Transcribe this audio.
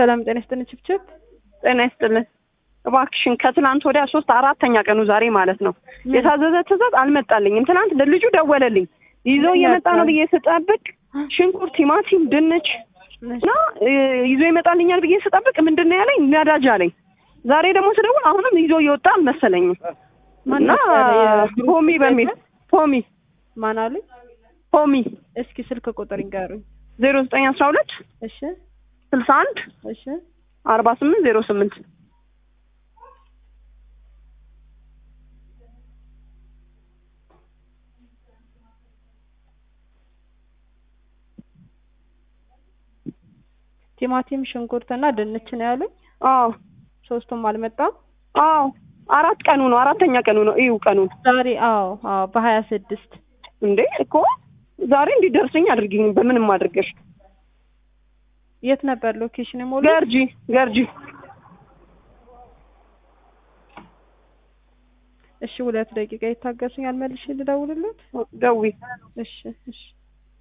ሰላም ጤና ይስጥልን ችብችብ ጤና ይስጥልን። እባክሽን ከትናንት ወዲያ ሶስት አራተኛ ቀኑ ዛሬ ማለት ነው የታዘዘ ትእዛዝ አልመጣልኝም። ትናንት ለልጁ ደወለልኝ ይዞ እየመጣ ነው ብዬ ስጠብቅ ሽንኩርት፣ ቲማቲም፣ ድንች እና ይዞ ይመጣልኛል ብዬ ስጠብቅ ምንድን ነው ያለኝ ነዳጅ አለኝ። ዛሬ ደግሞ ስደውል አሁንም ይዞ እየወጣ አልመሰለኝም እና ፖሚ በሚል ፖሚ ማን አሉኝ? ፖሚ እስኪ ስልክ ቁጥር ይንገሩኝ። ዜሮ ዘጠኝ አስራ ሁለት እሺ ስልሳ አንድ እሺ አርባ ስምንት ዜሮ ስምንት ቲማቲም ሽንኩርትና ድንች ነው ያሉኝ። አዎ ሶስቱም አልመጣም። አዎ አራት ቀኑ ነው አራተኛ ቀኑ ነው እዩ ቀኑን ዛሬ አዎ አዎ በሀያ ስድስት እንዴ እኮ ዛሬ እንዲደርሰኝ አድርጊኝ በምንም አድርገሽ የት ነበር ሎኬሽን የሞሉ ገርጂ ገርጂ እሺ ሁለት ደቂቃ ይታገሱኝ፣ አልመልሽ ልደውልለት። ደዊ እሺ እሺ